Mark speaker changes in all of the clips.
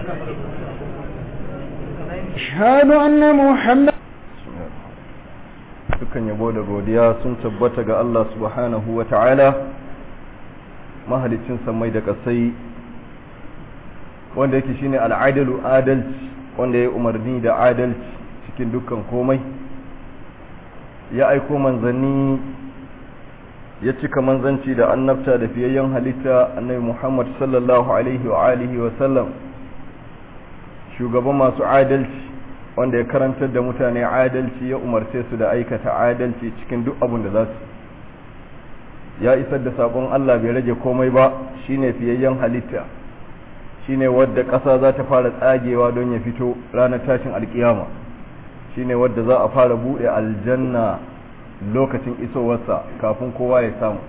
Speaker 1: أشهد أن محمد
Speaker 2: dukkan yabo da godiya sun tabbata ga Allah subhanahu wa ta'ala mahalicin samai da kasai wanda yake shine al'adalu adalci wanda ya umarni da adalci cikin dukkan komai ya aiko manzanni ya cika manzanci da annabta da fiyayyen halitta annabi Muhammad sallallahu alaihi wa alihi wa sallam shugaban masu adalci wanda ya karantar da mutane adalci ya umarce su da aikata adalci cikin duk abin da za su ya isar da sabon Allah bai rage komai ba shine fiyayyen halitta shine wadda ƙasa za ta fara tsagewa don ya fito ranar tashin alkiyama shine wadda za a fara buɗe aljanna lokacin isowarsa kafin kowa ya samu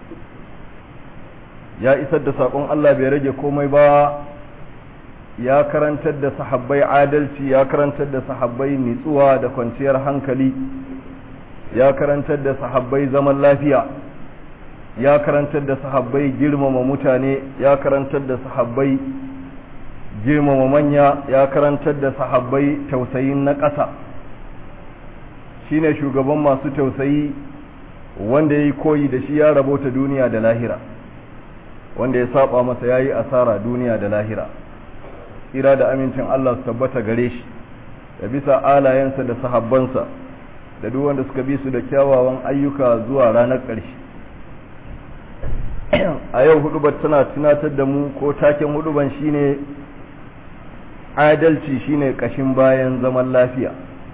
Speaker 2: ya isar da sabon Allah bai rage komai ba ya karantar da sahabbai adalci ya karantar da sahabbai nitsuwa da kwanciyar hankali ya karantar da sahabbai zaman lafiya ya karantar da sahabbai girmama mutane ya karantar da sahabbai girmama manya ya karantar da sahabbai tausayin na ƙasa shine shugaban masu tausayi wanda ya yi koyi da shi ya rabota duniya da lahira wanda ya saba masa ya yi asara duniya da lahira tsira da amincin Allah su tabbata gare shi da bisa alayensa da sahabbansa da duk wanda suka bi su da kyawawan ayyuka zuwa ranar ƙarshe a yau hudubar tana tunatar da mu ko taken huduban shine adalci shine kashin bayan zaman lafiya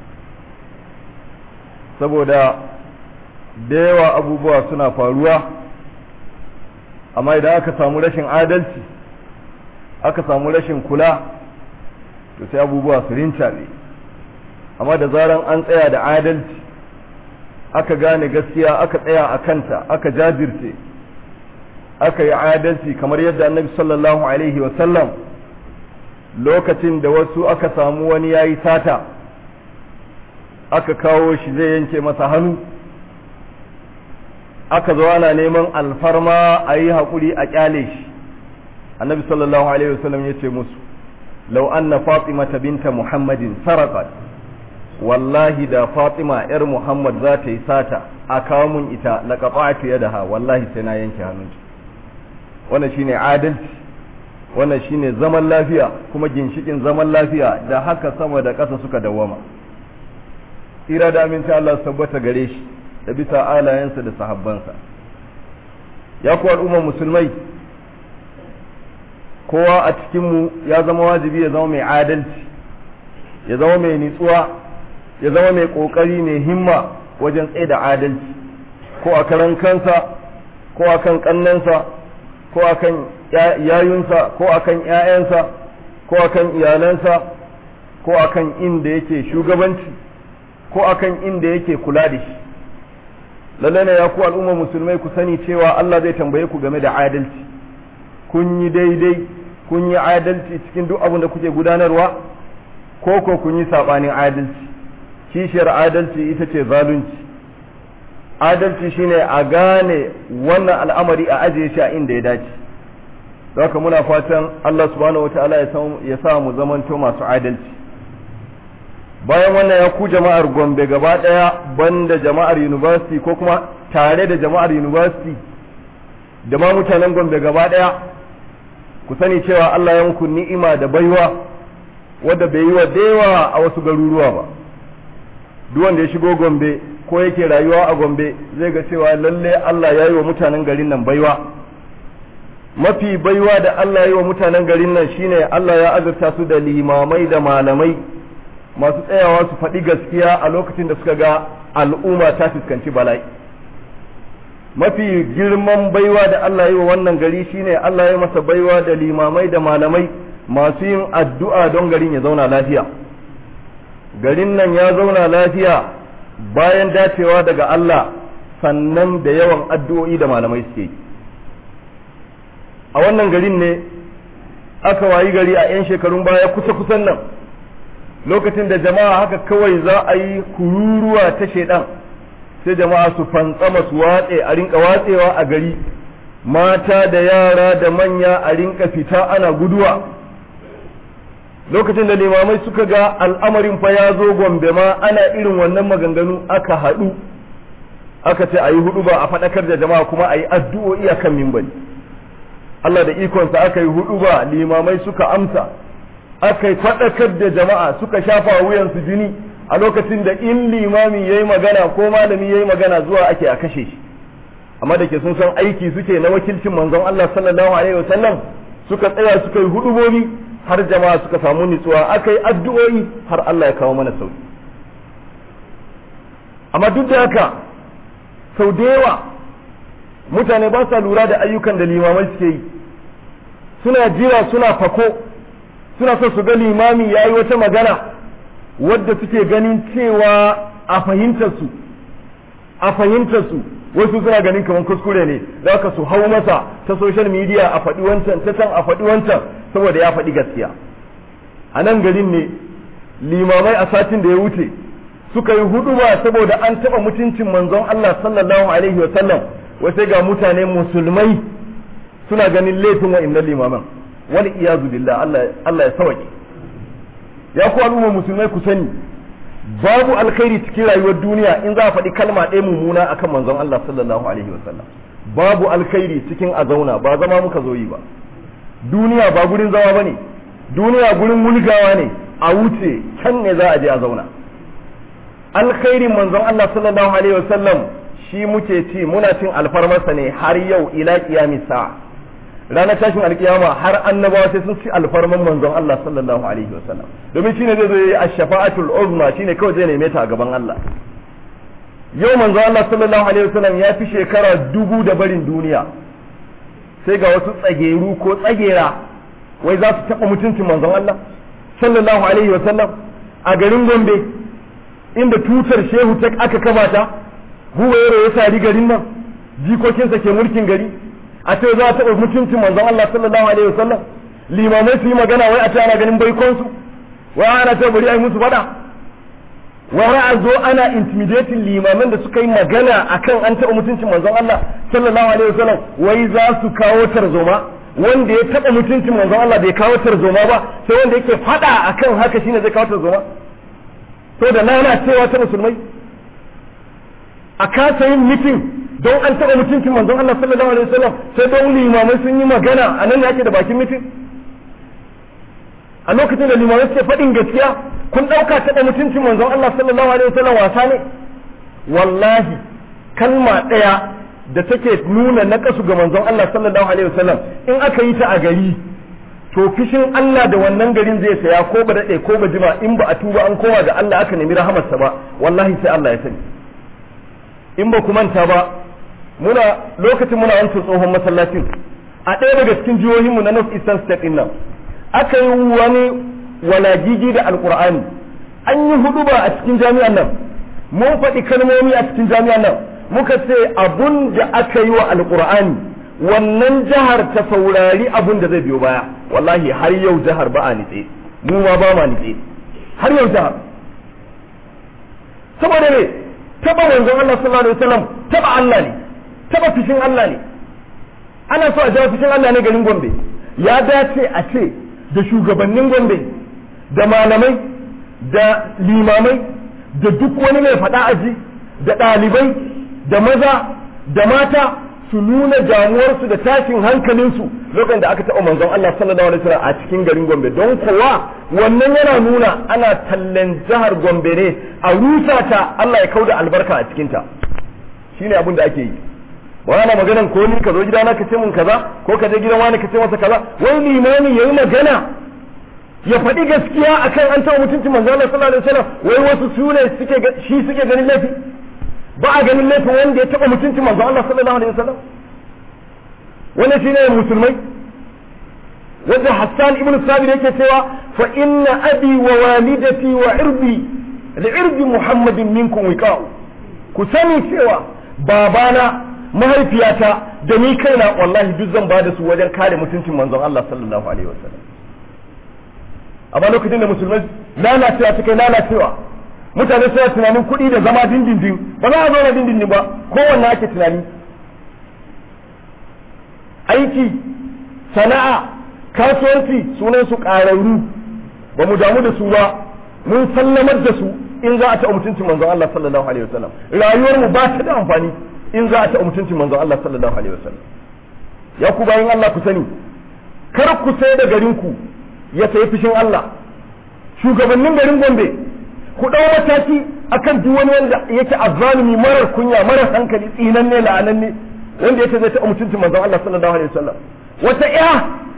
Speaker 2: saboda da yawa abubuwa suna faruwa amma idan aka samu rashin adalci aka samu rashin kula to sai abubuwa su rincaɓe amma da zaran an tsaya da adalci aka gane gaskiya aka tsaya a kanta aka jajirce aka yi adalci kamar yadda annabi sallallahu alaihi wasallam lokacin da wasu aka samu wani ya yi sata aka kawo shi zai yanke masa hannu aka zo ana neman alfarma a yi haƙuri a ƙyale shi annabi sallallahu alaihi wasallam ya ce musu lau anna fatima binta muhammadin sarakat wallahi da fatima yar muhammad za ta yi sata a kawo mun ita laqata'tu yadaha wallahi sai na yanke hannunta wannan shine adalci wannan shine zaman lafiya kuma ginshikin zaman lafiya da haka sama da ƙasa suka dawwama tsira da aminci Allah su tabbata gare shi da bisa alayensa da sahabbansa ya ku al'ummar musulmai kowa a cikinmu ya zama wajibi ya zama mai adalci ya zama mai nitsuwa ya zama mai ƙoƙari mai himma wajen tsaye da adalci ko a karan kansa ko a kan ƙannensa ko a kan yayunsa ko a kan ‘ya'yansa ko a kan iyalansa ko a kan inda yake shugabanci ko a kan inda yake kula da shi lallai ne ya ku al'umma musulmai ku sani cewa Allah zai tambaye ku game da adalci kun yi daidai kun yi adalci cikin duk abin da kuke gudanarwa ko ko kun yi saɓanin adalci kishiyar adalci ita ce zalunci adalci shine a gane wannan al'amari a ajiye shi a inda ya dace haka muna fatan Allah subhanahu wataala ya sa mu zamanto masu adalci bayan wannan ya ku jama'ar Gombe gaba daya banda jama'ar university ko kuma tare da jama'ar university da ma mutanen Gombe gaba daya ku sani cewa Allah ya muku ni'ima da baiwa wadda bai yi wa dewa a wasu garuruwa ba duk wanda ya shigo Gombe ko yake rayuwa a Gombe zai ga cewa lalle Allah ya yi wa mutanen garin nan baiwa mafi baiwa da Allah ya yi wa mutanen garin nan shine Allah ya azurta su da limamai da malamai masu tsayawa su faɗi gaskiya a lokacin da suka ga al'umma ta fuskanci bala'i mafi girman baiwa da Allah ya yi wa wannan gari shine Allah ya masa baiwa da limamai da malamai masu yin addu'a don garin ya zauna lafiya garin nan ya zauna lafiya bayan dacewa daga Allah sannan da yawan addu'o'i da malamai suke yi a wannan garin ne aka wayi gari a 'yan shekarun baya kusa-kusan nan lokacin da jama'a haka kawai za a yi kururuwa ta shaidan sai jama'a su fantsama su watse a rinka watsewa a gari mata da yara da manya a rinka fita ana guduwa lokacin da limamai suka ga al'amarin fa ya zo gombe ma ana irin wannan maganganu aka haɗu aka ce a yi hudu ba a faɗakar da jama'a kuma a yi addu'o'i a kan mimbari Allah da ikonsa aka yi hudu ba limamai suka amsa aka yi faɗakar da jama'a suka shafa wuyansu jini a lokacin da in limami ya yi magana ko malami ya yi magana zuwa ake a kashe shi amma da ke sun san aiki suke na wakilcin manzon Allah sallallahu alaihi wasallam suka tsaya suka yi hudubobi har jama'a suka samu nutsuwa aka yi addu'o'i har Allah ya kawo mana sauki amma duk da haka sau da yawa mutane ba sa lura da ayyukan da limamai suke yi suna jira suna fako suna so su ga limami ya yi wata magana wadda suke ganin cewa a fahimtarsu a fahimtarsu wasu suna ganin kamar kuskure ne za ka su hau masa ta social media a faɗi wancan ta can a faɗi wancan saboda ya faɗi gaskiya a nan garin ne limamai a satin da ya wuce suka yi hudu ba saboda an taɓa mutuncin manzon Allah sallallahu alaihi wa sallam sai ga mutane musulmai suna ganin laifin wa'annan limaman wani iyazu billah Allah Allah ya sauke ya ku al'umma musulmai ku sani babu alkhairi cikin rayuwar duniya in za a faɗi kalma ɗaya mummuna akan manzon Allah sallallahu alaihi wasallam babu alkhairi cikin a zauna ba zama muka zo yi ba duniya ba gurin zama bane duniya gurin wulgawa ne a wuce can ne za a je a zauna alkhairin manzon Allah sallallahu alaihi wasallam shi muke ci muna cin alfarmarsa ne har yau ila qiyamis sa'a ranar tashin alkiyama har annabawa sai sun ci alfarman manzon Allah sallallahu alaihi wasallam domin shine zai zo yi ash-shafa'atul uzma shine kawai zai neme ta a gaban Allah yau manzon Allah sallallahu alaihi wasallam ya fi shekara dubu da barin duniya sai ga wasu tsageru ko tsagera wai za su taɓa mutuncin manzon Allah sallallahu alaihi wasallam a garin Gombe inda tutar shehu ta aka kamata huwaye ya sari garin nan jikokinsa ke mulkin gari a ce za a taɓa mutuncin manzon Allah sallallahu alaihi wasallam limamai su yi magana wai a ce ana ganin baikonsu wai ana ce bari a yi musu faɗa wai a zo ana intimidating limaman da suka yi magana akan an taɓa mutuncin manzon Allah sallallahu alaihi wasallam wai za su kawo tarzoma wanda ya taɓa mutuncin manzon Allah bai kawo tarzoma ba sai wanda yake faɗa akan haka shine zai kawo tarzoma to da lalacewa ta musulmai a kasa yin mitin don an taɓa mutuncin manzon Allah sallallahu alaihi wasallam sai don limamai sun yi magana a nan ne ake da bakin mitin a lokacin da limamai suke faɗin gaskiya kun ɗauka taɓa mutuncin manzon Allah sallallahu alaihi wasallam wasa ne wallahi kalma ɗaya da take nuna naƙasu ga manzon Allah sallallahu alaihi wasallam in aka yi ta a gari to fishin Allah da wannan garin zai saya ko ba daɗe ko ba jima in ba a tuba an koma ga Allah aka nemi rahamarsa ba wallahi sai Allah ya sani in ba ku manta ba muna lokacin muna wancan tsohon masallacin a ɗaya daga cikin jihohinmu na North Eastern State ɗin nan aka yi wani walagigi da alkur'ani an yi hudu ba a cikin jami'an nan mun faɗi kalmomi a cikin jami'an nan muka ce abun da aka yi wa alkur'ani wannan jihar ta saurari abun da zai biyo baya wallahi har yau jihar ba a nitse mu ma ba ma nitse har yau jihar saboda ne taba manzon Allah sallallahu alaihi wasallam taba Allah ne taba fishin Allah ne ana so a jawo fishin Allah ne garin Gombe ya dace a ce da shugabannin Gombe da malamai da limamai da duk wani mai faɗa aji da ɗalibai da maza da mata su nuna damuwarsu da tashin hankalinsu lokacin da aka taɓa manzon Allah sallallahu alaihi wasallam a cikin garin Gombe don kowa wannan yana nuna ana tallan jihar Gombe ne a rusa ta Allah ya kauda albarka a cikin ta shine abin da ake yi ba ana maganan ko ni ka zo gidana ka ce mun kaza ko ka je gidan wani ka ce masa kaza wai limami yayi magana ya faɗi gaskiya akan an taɓa mutuncin manzon Allah sallallahu alaihi wasallam wai wasu su ne suke shi suke ganin laifi ba a ganin laifin wanda ya taɓa mutuncin manzon Allah sallallahu alaihi wasallam wannan shine musulmai wanda Hassan ibn Sabir yake cewa fa inna abi wa walidati wa irbi li irbi Muhammadin minkum wiqa'u ku sani cewa babana mahaifiyata da ni kaina wallahi duk zan bada su wajen kare mutuncin manzon Allah sallallahu alaihi wasallam amma lokacin da musulmai lalacewa suka lalacewa mutane suna tunanin kuɗi da zama dindindin ba za a zauna dindindin ba kowanne ake tunani aiki sana'a kasuwanci sunan su ƙararru ba mu damu da su ba mun sallamar da su in za a taɓa mutuncin manzon Allah sallallahu alaihi wasallam rayuwar mu ba ta da amfani in za a taɓa mutuncin manzon Allah sallallahu alaihi wasallam ya ku bayin Allah ku sani kar ku sai da garin ku ya sayi fishin Allah shugabannin garin Gombe ku ɗau mataki akan duk wani wanda yake azzalumi marar kunya marar hankali tsinanne la'ananne wanda yake zai taɓa mutuncin manzon Allah sallallahu alaihi wasallam wata iya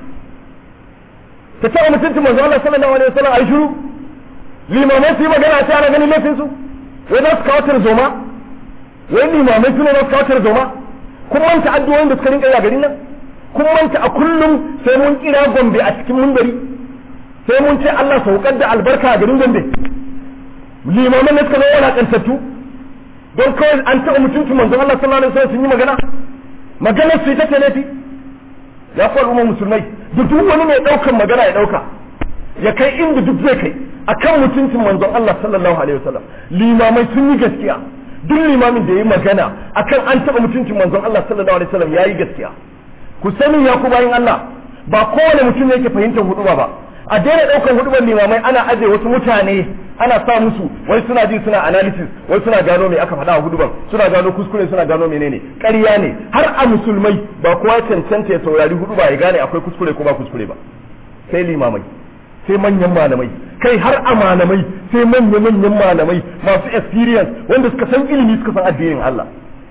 Speaker 2: ta taɓa mutuncin manzon Allah sallallahu alaihi wasallam ai shiru limamai su yi magana a ana ganin laifin su wai za su kawo tarzoma wai limamai su ne za su kawo tarzoma kun manta addu'o'in da suka rinka yi a garin nan kun manta a kullum sai mun kira gombe a cikin munbari sai mun ce Allah saukar da albarka a garin gombe limaman ne suka zo walakantattu don kawai an taɓa mutuncin manzon Allah sallallahu alaihi wasallam sun yi magana maganar su ita ce laifi ya fi al'ummar musulmai duk wani mai ɗaukan magana ya ɗauka ya kai inda duk zai kai akan mutuncin manzon Allah sallallahu alaihi wasallam limamai sun yi gaskiya duk limamin da ya yi magana akan an taɓa mutuncin manzon Allah sallallahu alaihi wasallam ya yi gaskiya ku sani ya ku bayin Allah ba kowane mutum ne yake fahimtar huduba ba a daina ɗaukar hudubar limamai ana aje wasu mutane ana sa musu wai suna ji suna analysis wai suna gano me aka faɗa a hudubar suna gano kuskure suna gano menene ƙarya ne har a musulmai ba kowa cancanta ya saurari huduba ya gane akwai kuskure ko ba kuskure ba sai limamai sai manyan malamai kai har a malamai sai manya manyan malamai masu experience wanda suka san ilimi suka san addinin Allah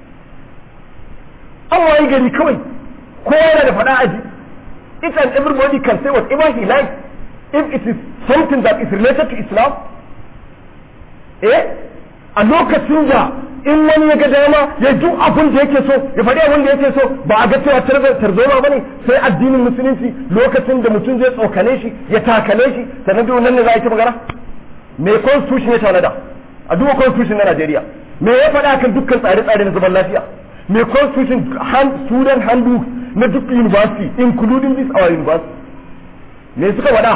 Speaker 2: an wayi gari kawai kowa yana da faɗa aji each and everybody can say whatever he likes if it is something that is related to Islam eh a lokacin da in wani ya ga dama ya duk abin da yake so ya faɗi abin da yake so ba a ga cewa tarzoma ba ne sai addinin musulunci lokacin da mutum zai tsokane shi ya takale shi sannan duk nan ne za a yi ta magana me constitution ya tanada a duba constitution na Najeriya me ya faɗa kan dukkan tsare-tsare na zaman lafiya me constitution student handbook na duk university including this our university me suka faɗa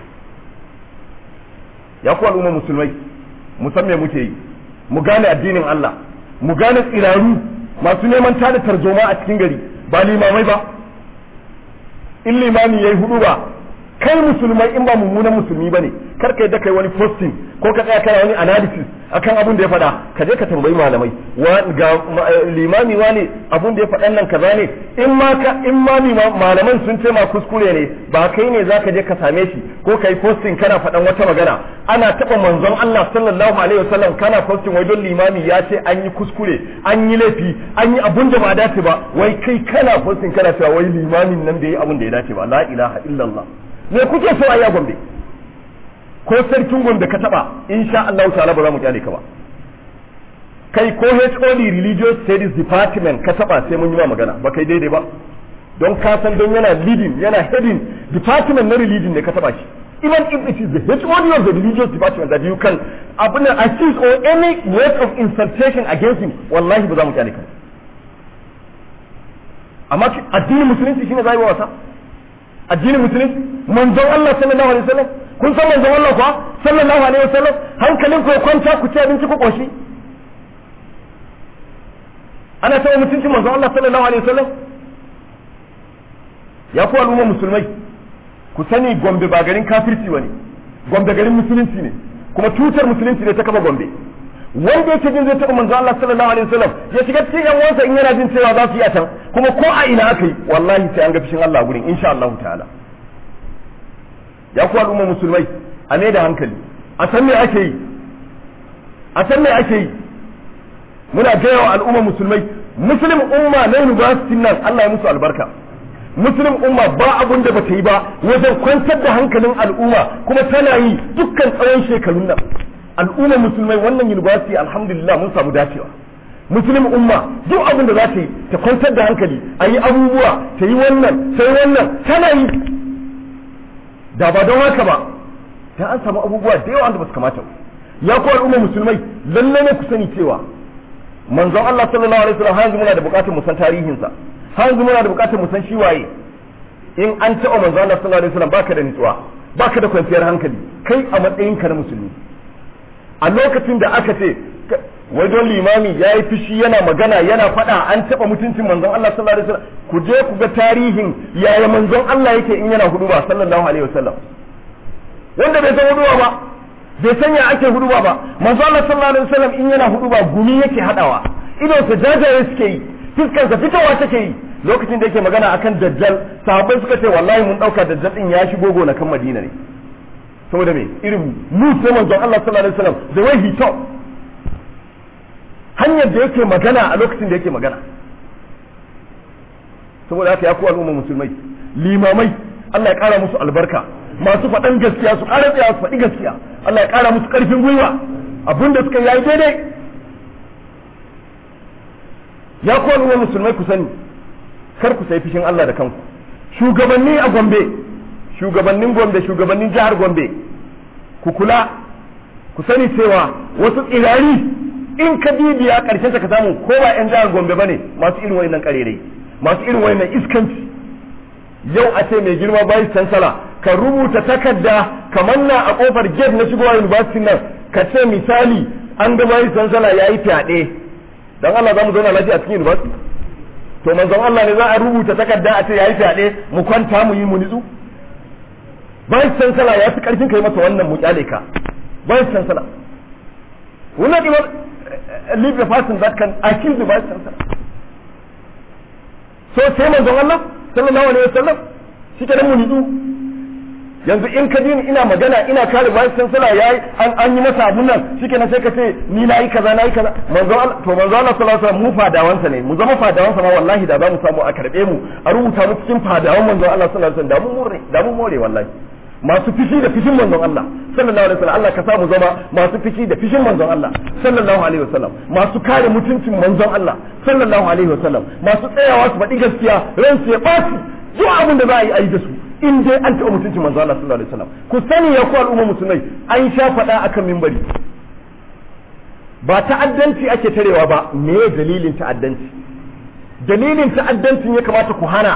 Speaker 2: ya ku al'umma musulmai mu san me muke yi mu gane addinin Allah mu gane tsiraru masu neman tada tarzoma a cikin gari ba limamai ba in limami yayi hudu ba kai musulmai in ba mummunan musulmi bane kar ka yadda kai wani posting ko ka tsaya kana wani analysis akan abun da ya faɗa ka je ka tambayi malamai ga limami wane abun da ya faɗan nan kaza ne in ma ka in ma malaman sun ce ma kuskure ne ba kai ne zaka je ka same shi ko kai posting kana faɗan wata magana ana taɓa manzon Allah sallallahu alaihi wasallam kana posting wai don limami ya ce an yi kuskure an yi laifi an yi abun da ba dace ba wai kai kana posting kana cewa wai limamin nan bai yi abun da ya dace ba la ilaha illallah me kuke so a yi a gombe ko sarkin gombe ka taba insha Allah ta'ala ba za mu kyale ka ba kai ko HOD religious studies department ka taba sai mun yi ma magana ba kai daidai ba don ka san don yana leading yana heading department na religion ne ka taba shi even if it is the HOD of the religious department that you can abuna accuse or any word of insultation against him wallahi ba za mu kyale ka amma addinin musulunci shine zai wasa addinin musulunci manzon Allah sallallahu alaihi wasallam kun san manzon Allah kuwa sallallahu alaihi wasallam hankalin ku ya kwanta ku ci abinci ku koshi ana taɓa mutuncin manzon Allah sallallahu alaihi wasallam ya ku al'umma musulmai ku sani gombe ba garin kafirci bane gombe garin musulunci ne kuma tutar musulunci ne ta kafa gombe wanda yake jin zai taɓa manzon Allah sallallahu alaihi wasallam ya shiga cikin yan uwansa in yana jin cewa za su yi a can kuma ko a ina aka yi wallahi sai an ga fishin Allah gurin insha Allah ta'ala ya ku al'umma musulmai a ne da hankali a san me ake yi a san me ake yi muna gaya wa al'umma musulmai muslim umma na university nan Allah ya musu albarka muslim umma ba abun da bata yi ba wajen kwantar da hankalin al'umma kuma tana yi dukkan tsawon shekarun nan al'umma musulmai wannan university alhamdulillah mun samu dacewa muslim umma duk abin da za ta yi ta kwantar da hankali a yi abubuwa ta yi wannan sai wannan tana yi da ba don haka ba ta an samu abubuwa da yawa da ba su kamata ya ku al'umma musulmai lalle ne ku sani cewa manzon Allah sallallahu alaihi wasallam hanzu muna da bukatar mu san tarihinsa hanzu muna da bukatar mu san shi waye in an taɓa manzon Allah sallallahu alaihi wasallam baka da nutsuwa baka da kwanciyar hankali kai a matsayin ka na musulmi a lokacin da aka ce wai don limami ya yi fushi yana magana yana faɗa an taɓa mutuncin manzon Allah sallallahu alaihi wasallam ku je ku ga tarihin yaya manzon Allah yake in yana hudu ba sallallahu alaihi wasallam wanda bai san huduba ba bai san ya ake huduba ba manzo Allah sallallahu alaihi wasallam in yana huduba gumi yake hadawa idon sa jajaye suke yi fuskar sa fitowa take yi lokacin da yake magana akan dajjal sahabbai suka ce wallahi mun dauka dajjal din ya shigo gona kan Madina ne saboda me irin mu sai manzon Allah sallallahu alaihi wasallam the way he talk hanyar da yake magana a lokacin da yake magana saboda haka ya ku al'umma musulmai limamai Allah ya kara musu albarka masu faɗan gaskiya su ƙara tsaya su faɗi gaskiya Allah ya ƙara musu ƙarfin gwiwa abin da suka yi daidai ya ku al'umma musulmai ku sani kar ku sai fishin Allah da kanku shugabanni a Gombe shugabannin Gombe shugabannin jihar Gombe ku kula ku sani cewa wasu tsirari in ka bibiya karshen ka samu ko ba yan jihar Gombe bane masu irin wayannan karerai masu irin wayannan iskanci yau a ce mai girma bayi chancellor ka rubuta takarda kamar na a kofar gate na shigowa university nan ka ce misali an ga bayi chancellor yayi fyaɗe dan Allah za mu zauna lafiya a cikin university to manzon Allah ne za a rubuta takarda a ce yayi fyaɗe mu kwanta mu yi mu nitsu bayi chancellor ya fi karfin kai masa wannan mu kyale ka bayi chancellor wannan leave the person that can accuse the vice chancellor so sai manzon Allah sallallahu alaihi wasallam shi ke mu nitsu yanzu in ka ni ina magana ina kare vice chancellor yayi an an yi masa abun nan shike sai ka ce ni nayi kaza nayi kaza manzon Allah to manzon Allah sallallahu alaihi wasallam mu fadawansa ne mu zama fadawansa ma wallahi da za mu samu a karbe mu a rubuta mu cikin fadawan manzon Allah sallallahu alaihi wasallam da mu more da mu more wallahi masu fishi da fishin manzon Allah sallallahu alaihi wasallam Allah ka sa mu zama masu fishi da fishin manzon Allah sallallahu alaihi wasallam masu kare mutuncin manzon Allah sallallahu alaihi wasallam masu tsayawa su faɗi gaskiya ran su ya ɓaci duk abin da za a yi a yi da su in dai an taɓa mutuncin manzon Allah sallallahu alaihi wasallam ku sani ya ku al'umma musulmai an sha faɗa akan mimbari ba ta'addanci ake tarewa ba me dalilin ta'addanci dalilin ta'addancin ya kamata ku hana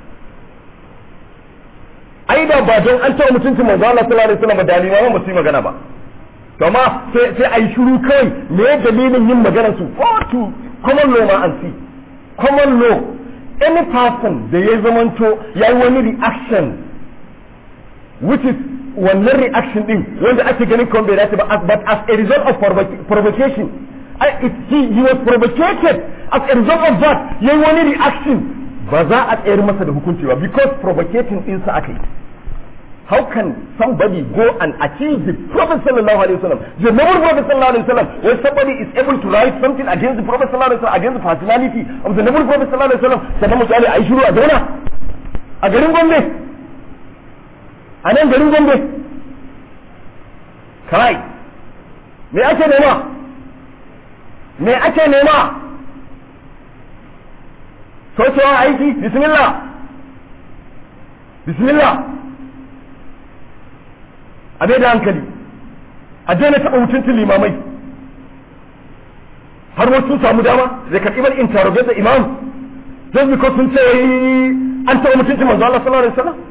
Speaker 2: ai da ba don an taɓa mutuncin manzo Allah sallallahu alaihi wasallam da limaman ba su yi magana ba to amma sai sai ai shiru kawai me dalilin yin maganar su go to common law ma an see common law any person da ya zamanto ya yi wani reaction which is wannan reaction din wanda ake ganin kuma bai dace ba but as a result of provocation I, it, he, he was provocated as a result of that yayi wani reaction ba za a tsayar masa da hukunci ba because provocating ɗinsa aka yi how can somebody go and achieve the prophet sallallahu alaihi wasallam the noble prophet sallallahu alaihi wasallam when somebody is able to write something against the prophet sallallahu alaihi wasallam against the personality of the noble prophet sallallahu alaihi wasallam sannan misali a yi shiru a zauna a garin gombe a nan garin gombe kai me ake nema me ake nema sokewa aiki bismillah bismillah a bai da hankali a daina taɓa mutuncin limamai har wasu sun samu dama zai karɓi bar interrogate da imam just because sun ce an taɓa mutuncin manzo Allah sallallahu alaihi wasallam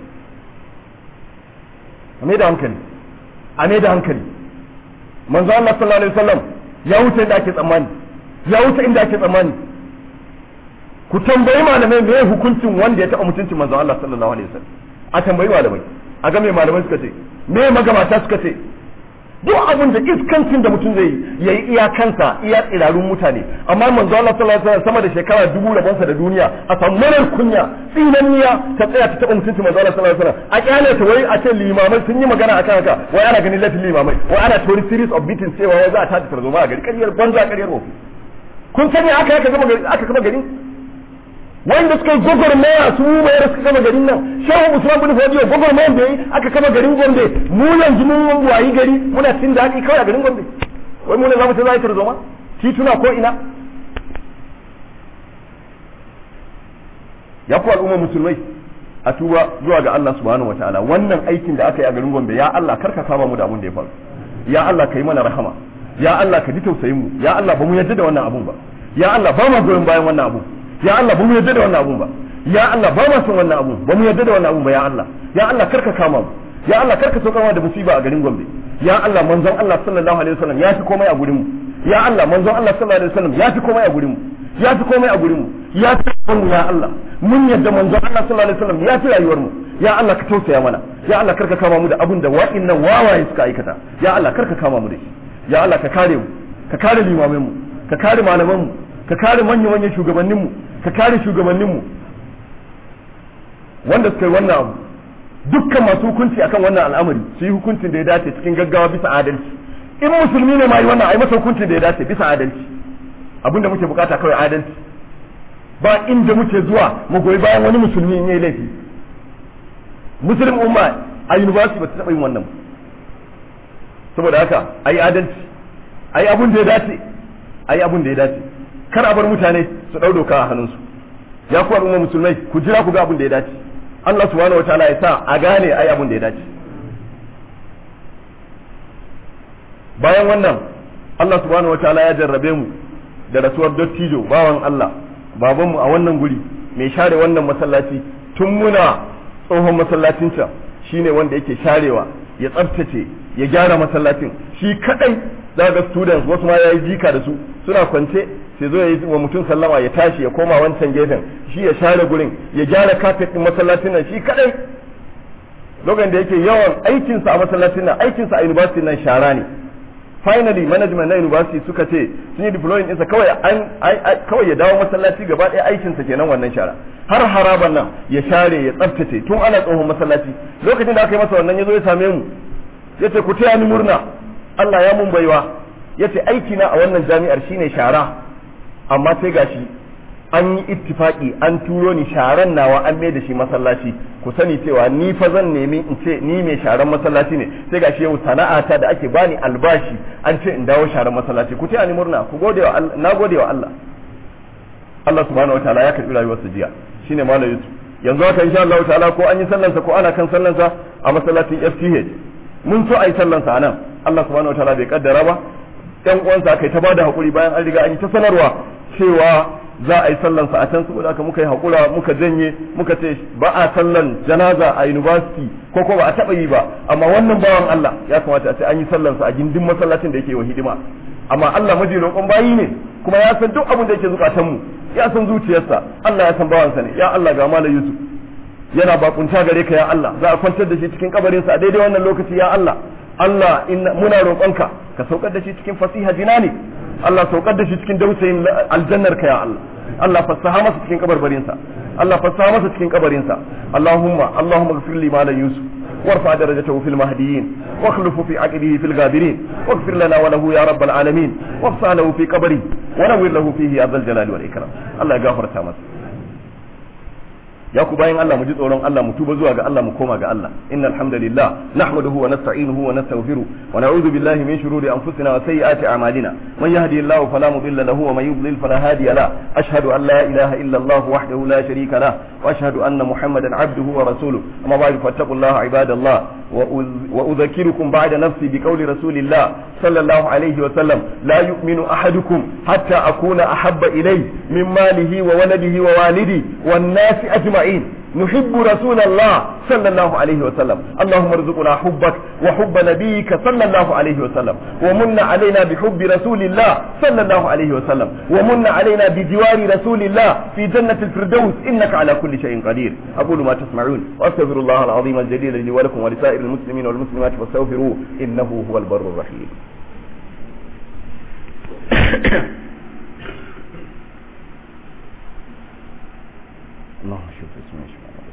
Speaker 2: a mai da hankali a mai da hankali manzo Allah sallallahu alaihi wasallam ya wuce inda ake tsammani ya wuce inda ake tsammani ku tambayi malamai me hukuncin wanda ya taɓa mutuncin manzon Allah sallallahu alaihi wasallam a tambayi malamai a ga me malamai suka ce me magabata suka ce duk abin da iskancin da mutum zai yi yayi iya kansa iya tsirarun mutane amma manzon Allah sallallahu alaihi wasallam sama da shekara dubu rabonsa da duniya a samu marar kunya tsinanniya ta tsaya ta taɓa mutuncin manzon Allah sallallahu alaihi wasallam a kyale ta wai a ce limamai sun yi magana akan haka wai ana ganin laifin limamai wai ana tori series of beatings cewa wai za a tada tarzoma a gari ƙaryar banza ƙaryar wofi kun sani aka aka gama gari aka gama gari wanda suka yi gwagwarmaya su mai da suka kama garin nan shehu usman bin fodiyo gwagwarmayan da yi aka kama garin gombe mu yanzu mun wayi gari muna cin daɗi kawai a garin gombe wai mu ne za mu ce za a yi tarzoma tituna ko ina ya ku al'umma musulmai a tuba zuwa ga Allah subhanahu wataala wannan aikin da aka yi a garin gombe ya Allah karka kama mu da abun da ya faru ya Allah ka yi mana rahama ya Allah ka ji tausayin mu ya Allah ba mu yarda da wannan abun ba ya Allah ba mu goyon bayan wannan abun ya Allah ba mu yarda da wannan abun ba ya Allah ba ma son wannan abun ba mu yarda da wannan abun ba ya Allah ya Allah karka kama mu ya Allah karka saukar da musiba a garin Gombe ya Allah manzon Allah sallallahu alaihi wasallam ya fi komai a gurin mu ya Allah manzon Allah sallallahu alaihi wasallam ya fi komai a gurin mu ya fi komai a gurin mu ya fi mu ya Allah mun yarda manzon Allah sallallahu alaihi wasallam ya fi rayuwar mu ya Allah ka tausaya mana ya Allah karka kama mu da abin da wa'innan wawaye suka aikata ya Allah karka kama mu da shi ya Allah ka kare mu ka kare limamin mu ka kare malaman mu ka kare manyan manyan shugabannin mu ka kare shugabannin mu wanda suka yi wannan abu dukkan masu hukunci akan wannan al'amari su yi hukuncin da ya dace cikin gaggawa bisa adalci in musulmi ne ma yi wannan ai masa hukuncin da ya dace bisa adalci abinda muke bukata kawai adalci ba inda muke zuwa mu goyi bayan wani musulmi in yayi laifi muslim umma a university ba ta taɓa yin wannan saboda haka ai adalci ai abun da ya dace ai abun da ya dace kar a bar mutane su ɗau doka a hannunsu ya ku al'umma musulmai ku jira ku ga abun da ya dace Allah subhanahu wataala ya sa a gane ai abun da ya dace bayan wannan Allah subhanahu wataala ya jarrabe mu da rasuwar dattijo bawan Allah babanmu a wannan guri mai share wannan masallaci tun muna tsohon masallacin can shine wanda yake sharewa ya tsaftace ya gyara masallacin shi kadai za ga students wasu ma yayi jika da su suna kwance sai zo ya yi wa mutum sallama ya tashi ya koma wancan gefen shi ya share gurin ya gyara kafet din masallacin nan shi kadai lokacin da yake yawan aikinsa a masallacin nan aikinsa a university nan shara ne finally management na university suka ce sun yi deploying ɗinsa kawai an kawai ya dawo masallaci gaba ɗaya aikinsa kenan wannan shara har haraban nan ya share ya tsaftace tun ana tsohon masallaci lokacin da aka yi masa wannan ya zo ya same mu ya ce ku taya ni murna Allah ya mun baiwa ya ce aiki na a wannan jami'ar shine shara amma sai gashi an yi ittifaki an turo ni sharan nawa an mai da shi masallaci ku sani cewa ni fa zan nemi in ce ni mai sharan masallaci ne sai gashi yau sana'ata da ake bani albashi an ce in dawo sharan masallaci ku taya ni murna ku gode wa Allah na gode wa Allah Allah subhanahu wataala ya karbi rayuwar su jiya shine malam Yusuf yanzu haka insha Allah ta'ala ko an yi sallansa ko ana kan sallansa a masallacin FTH mun so a yi sallansa a nan Allah subhanahu wataala bai kaddara ba ɗan uwansa kai ta bada hakuri bayan an riga an yi ta sanarwa cewa za a yi sallansa a can saboda haka muka yi hakura muka janye muka ce ba a sallan janaza a university ko ko ba a taba yi ba amma wannan bawan Allah ya kamata a ce an yi sallansa a gindin masallacin da yake wa hidima amma Allah maji roƙon bayi ne kuma ya san duk abin da yake zukatan mu ya san zuciyarsa Allah ya san bawansa ne ya Allah ga malam Yusuf yana bakunta gare ka ya Allah za a kwantar da shi cikin kabarinsa a daidai wannan lokaci ya Allah Allah inna muna roƙonka ka saukar da shi cikin fasiha jinani Allah saukar da shi cikin dausayin aljannar ka ya Allah Allah fassaha masa cikin kabarbarinsa Allah fassaha masa cikin kabarinsa Allahumma Allahumma ghfir li malan Yusuf وارفع درجته في المهديين واخلفه في عقبه في الغابرين واغفر لنا وله يا رب العالمين وافسح له في قبره ونور له فيه يا ذا الجلال والإكرام الله يغفر تامس ya ku bayan Allah mu ji tsoron Allah mu tuba zuwa ga Allah mu koma ga Allah innal hamdalillah nahmaduhu wa nasta'inuhu wa nastaghfiruh wa na'udhu billahi min shururi anfusina wa sayyiati a'malina man yahdihillahu fala mudilla lahu wa man yudlil fala hadiya la ashhadu an la ilaha illa Allah wahdahu la sharika la wa ashhadu anna muhammadan abduhu wa rasuluh amma ba'du fattaqullaha ibadallah wa udhakkirukum ba'da nafsi biqawli rasulillah sallallahu alayhi wa sallam la yu'minu ahadukum hatta akuna ahabba ilayhi min malihi wa waladihi wa walidi wan nasi ajma'in أجمعين نحب رسول الله صلى الله عليه وسلم اللهم ارزقنا حبك وحب نبيك صلى الله عليه وسلم ومن علينا بحب رسول الله صلى الله عليه وسلم ومن علينا بجوار رسول الله في جنة الفردوس إنك على كل شيء قدير أقول ما تسمعون وأستغفر الله العظيم الجليل لي ولكم ولسائر المسلمين والمسلمات فاستغفروه إنه هو البر الرحيم اللهم شوف اسمه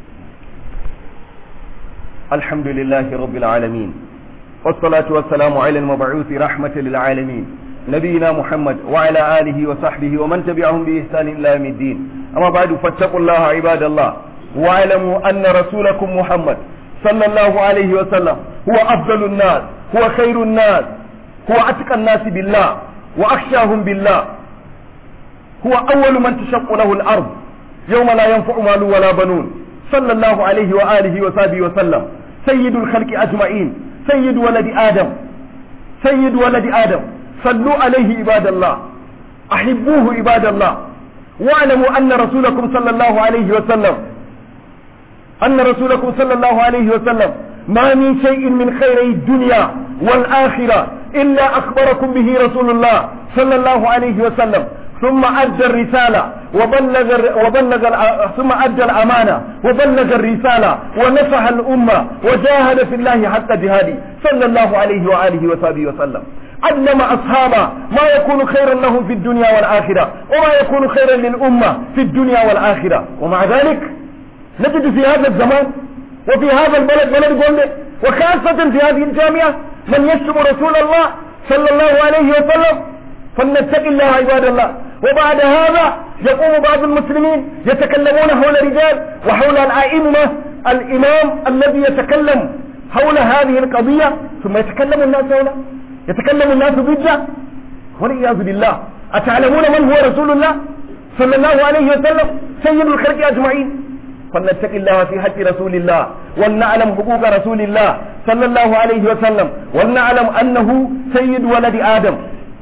Speaker 2: الحمد لله رب العالمين والصلاة والسلام على المبعوث رحمة للعالمين نبينا محمد وعلى آله وصحبه ومن تبعهم بإحسان إلى يوم الدين أما بعد فاتقوا الله عباد الله واعلموا أن رسولكم محمد صلى الله عليه وسلم هو أفضل الناس هو خير الناس هو أتقى الناس بالله وأخشاهم بالله هو أول من تشق له الأرض يوم لا ينفع مال ولا بنون صلى الله عليه وآله وصحبه وسلم سيد الخلق أجمعين سيد ولد آدم سيد ولد آدم صلوا عليه عباد الله أحبوه عباد الله واعلموا أن رسولكم صلى الله عليه وسلم أن رسولكم صلى الله عليه وسلم ما من شيء من خيري الدنيا والآخرة إلا أخبركم به رسول الله صلى الله عليه وسلم ثم أدى الرسالة وبلغ وبلغ ثم أدى الأمانة وبلغ الرسالة ونصح الأمة وجاهد في الله حتى جهاده صلى الله عليه وآله وصحبه وسلم علم أصحابه ما يكون خيرا لهم في الدنيا والآخرة وما يكون خيرا للأمة في الدنيا والآخرة ومع ذلك نجد في هذا الزمان وفي هذا البلد بلد قومه وخاصة في هذه الجامعة من يشتم رسول الله صلى الله عليه وسلم فلنتق الله عباد الله وبعد هذا يقوم بعض المسلمين يتكلمون حول رجال وحول الأئمة الإمام الذي يتكلم حول هذه القضية ثم يتكلم الناس حوله يتكلم الناس ضده والعياذ بالله أتعلمون من هو رسول الله صلى الله عليه وسلم سيد الخلق أجمعين فلنتق الله في حق رسول الله ولنعلم حقوق رسول الله صلى الله عليه وسلم ولنعلم أنه سيد ولد آدم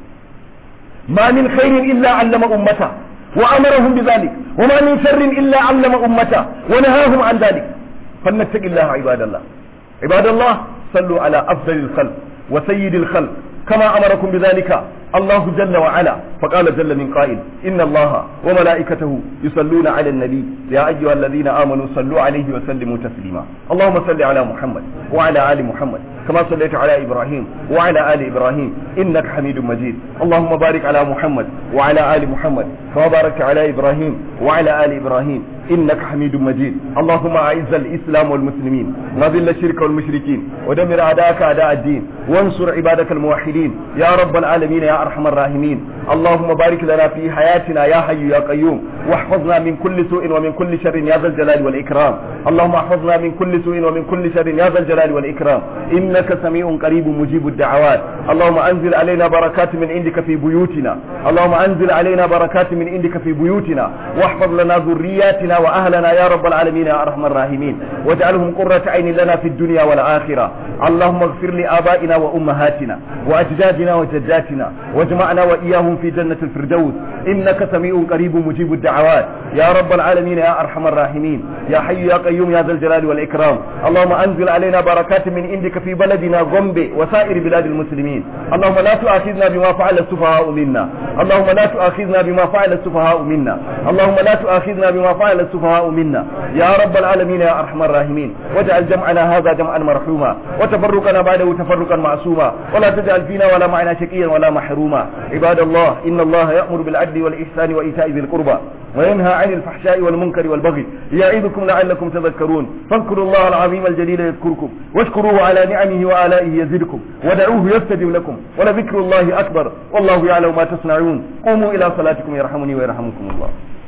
Speaker 2: ما من خير إلا علم أمته وأمرهم بذلك وما من شر إلا علم أمته ونهاهم عن ذلك فلنتق الله عباد الله عباد الله صلوا على أفضل الخلق وسيد الخلق كما أمركم بذلك الله جل وعلا فقال جل من قائل إن الله وملائكته يصلون على النبي يا أيها الذين آمنوا صلوا عليه وسلموا تسليما اللهم صل على محمد وعلى آل محمد كما صليت على إبراهيم وعلى آل إبراهيم إنك حميد مجيد اللهم بارك على محمد وعلى آل محمد كما باركت على إبراهيم وعلى آل إبراهيم إنك حميد مجيد اللهم أعز الإسلام والمسلمين وذل الشرك والمشركين ودمر أعداءك أعداء الدين وانصر عبادك الموحدين يا رب العالمين يا أرحم الراحمين اللهم بارك لنا في حياتنا يا حي يا قيوم واحفظنا من كل سوء ومن كل شر يا ذا الجلال والإكرام اللهم احفظنا من كل سوء ومن كل شر يا ذا الجلال والإكرام إنك سميع قريب مجيب الدعوات اللهم أنزل علينا بركات من عندك في بيوتنا اللهم أنزل علينا بركات من عندك في بيوتنا واحفظ لنا ذرياتنا وأهلنا يا رب العالمين يا أرحم الراحمين واجعلهم قرة عين لنا في الدنيا والآخرة اللهم اغفر لآبائنا وأمهاتنا وأجدادنا وجداتنا واجمعنا وإياهم في جنة الفردوس إنك سميع قريب مجيب الدعوات يا رب العالمين يا أرحم الراحمين يا حي يا قيوم يا ذا الجلال والإكرام اللهم أنزل علينا بركات من عندك في بلدنا غومبي وسائر بلاد المسلمين اللهم لا تؤاخذنا بما فعل السفهاء منا اللهم لا تؤاخذنا بما فعل السفهاء منا اللهم لا تؤاخذنا بما فعل السفهاء منا يا رب العالمين يا أرحم الراحمين واجعل جمعنا هذا جمعا مرحوما وتفرقنا بعده تفرقا معصوما ولا تجعل فينا ولا معنا شقيا ولا محروما عباد الله إن الله يأمر بالعدل والإحسان وإيتاء ذي القربى وينهى عن الفحشاء والمنكر والبغي يعظكم لعلكم تذكرون فاذكروا الله العظيم الجليل يذكركم واشكروه على نعمه وآلائه يزدكم ودعوه يستجب لكم ولذكر الله أكبر والله يعلم ما تصنعون قوموا إلى صلاتكم يرحمني ويرحمكم الله